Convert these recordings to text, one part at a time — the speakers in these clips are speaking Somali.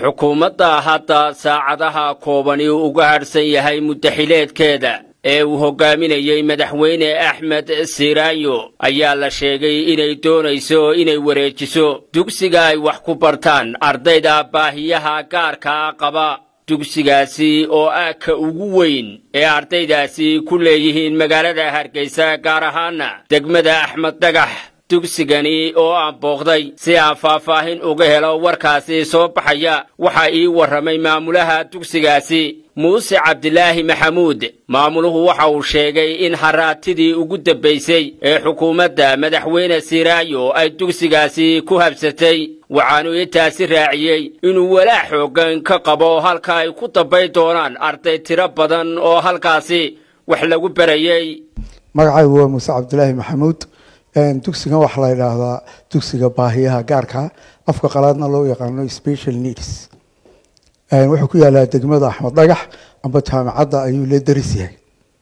xukuumadda hadda saacadaha koobani uga hadhsan yahay muddaxileedkeeda ee uu hogaaminayey madaxweyne axmed siraanyo ayaa la sheegay inay doonayso inay wareejiso dugsiga ay wax ku bartaan ardayda baahiyaha gaarkaa qaba dugsigaasi oo ah ka ugu weyn ee ardaydaasi ku leeyihiin magaalada hargeysa gaar ahaana degmada axmed dhagax dugsigani oo aan booqday si aan faahfaahin uga helo warkaasi soo baxaya waxaa ii warramay maamulaha dugsigaasi muuse cabdilaahi maxamuud maamuluhu waxa uu sheegay in haraatidii ugu dambaysay ee xukuumadda madaxweyne siraayo ay dugsigaasi ku habsatay waxaanu intaasi raaciyey inuu walaac xooggan ka qabo halka ay ku dambayn doonaan arday tiro badan oo halkaasi wax lagu barayey magacaygu waa muuse cabdilaahi maxamuud dugsigan waxaa la yidhaahdaa dugsiga baahiyaha gaarka afka qalaadna loo yaqaano special needs wuxuu ku yaalaa degmada axmed dhagax amba jaamacadda ayuu la daris yahay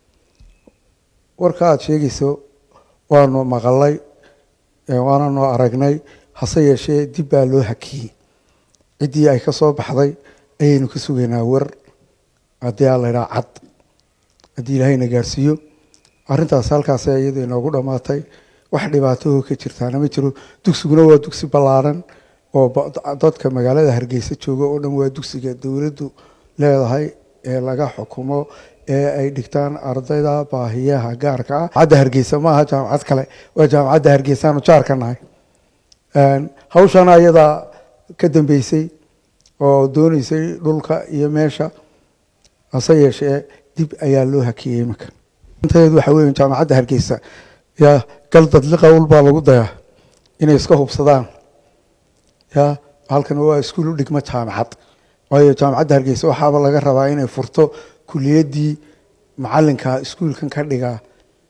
warka aada sheegayso waanu maqalay waana noo aragnay hase yeeshee dib baa loo hakiyey ciddii ay ka soo baxday ayaynu ka sugaynaa war haddii aa la ydhaha cad haddii ilaahayna gaarsiiyo arrintaas halkaas iyadu inoogu dhammaatay wax dhibaatahoo ka jirtaana ma jiro dugsiguna waa dugsi ballaaran oo dadka magaalada hargeysa jooga oo dhan waa dugsiga dowladdu leedahay ee laga xukumo ee ay dhigtaan ardayda baahiyaha gaarka ah jaamacadda hargeysa maaha jaamacad kale waa jaamacadda hargeysaanu jaarka nahay hawshana iyadaa ka dambeysay oo dooneysay dhulka iyo meesha hase yeeshee dib ayaa loo hakiyey iminka inteedu waxa weya jaamacadda hargeysa yaa gal dadliqa ulbaa lagu dayaa inay iska hubsadaan ya halkan waa iskuul u dhigma jaamacad waayo jaamacadda hargeysa waxaaba laga rabaa inay furto kuliyaddii macalinka iskuulkan ka dhigaa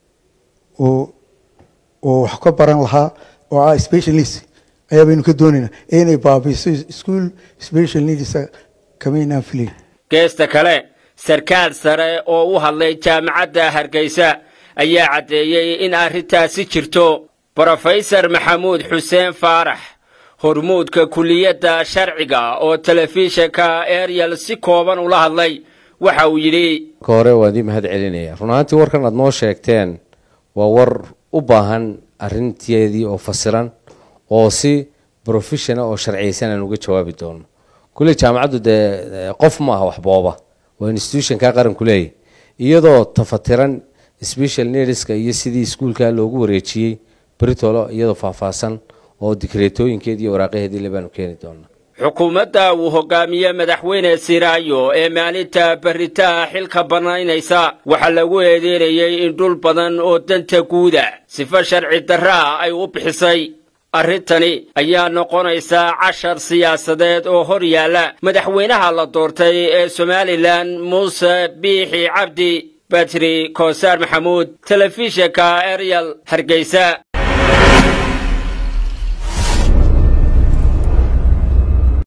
oo oo wax ka baran lahaa oo ah special needs ayaa baynu ka doonaynaa ee inay baabiiso iskuol special needsa kamaynaan filayn geesta kale sarkaal sare oo u hadlay jaamacadda hargeysa ayaa caddeeyey in arrintaasi jirto brofesor maxamuud xuseen faarax hormuudka kuliyadda sharciga oo telefishinka ariel si kooban ula hadlay waxa uu yidhi ka hore waan idii mahad celinaya run ahaantii warkan aad noo sheegteen waa war u baahan arrinteedii oo fasiran oo si brofeshona oo sharciyaysan aan uga jawaabi doono kulley jaamacaddu dee qof ma aha waxbooba waa institutionka qaranku leeyahy iyadoo tafatiran special needska iyo sidii iskuulka loogu wareejiyey britolo iyadoo faahfaahsan oo dikreetooyinkeedi iyo waraaqaheedii le baanu keeni doonaa xukuumadda uu hogaamiye madaxweyne siraayo ee maalinta beritaha xilka bannaynaysa waxaa lagu eedeynayey in dhul badan oo danta guuda sifo sharci darraa ay u bixisay arrintani ayaa noqonaysaa cashar siyaasadeed oo hor yaalla madaxweynaha la doortay ee somalilan muuse biixi cabdi batri koosaar maxamuud telefishinka ariel hargeysa